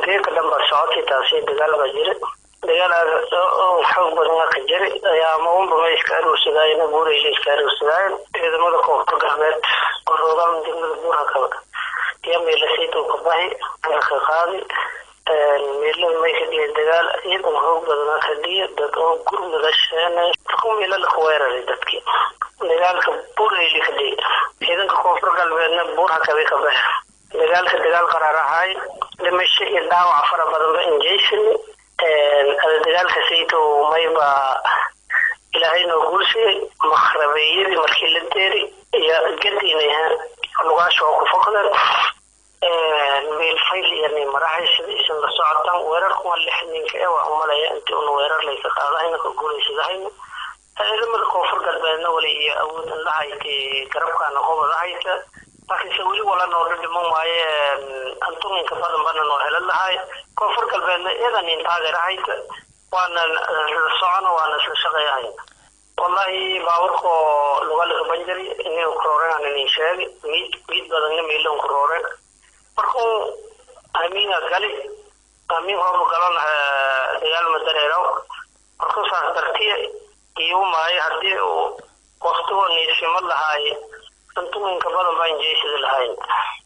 geeka dhan baa socotay taasi dagaal baa jira dagaal xoog badan ka jira ayaa maunba ma iska aruursadaayen buurayla iska aruursadaayen ciidamada koonfur galbeed oo roogaan degmada buurha kaba iyo meelasaytow ka baxi ana ka qaadi meelada may ka dhiya dagaal ciidan xoog badana ka dhiya dad oo gurmada sheenay markuu meelada ku weeraray dadkii dagaalka buurayli ka dhiya ciidanka koonfur galbeedna buurha kabi ka baxe dagaalka dagaal qaraar ahaay dhimasho iyo dhaawac fara badanba injaysan dagaalka saytow mayba ilaahay noo guulsiyay makhrabeeyadii markii la deeri iyo gadiina lugaasha oo ku foqdeen meelfayl iyo nimarahay sida isan la socotaan weerarkuwa lix ninka ee waa umalaya intii una weerar layka qaadahayna ka guuleysadahayna ciidamada koonfur galbeedna wali iyo awood indhahayta garabkaana qobada hayta laakiinse weli wala noodha dhiman waaye antuminka badan bana noo helan lahay koonfur galbeedna iyadan in taageerahayta waana isla socono waana isla shaqeeyahay wallahi baaburko lugalika banjari iniga kurooren inin sheegi miid miid badanna miilan kurooren markuu amiinga gali amiin hooba galon dagaalma dareeraw markuu saas dartiya iyo maayo haddii uu waktigo niisimo lahaay antuminka badan baa injeysada lahayn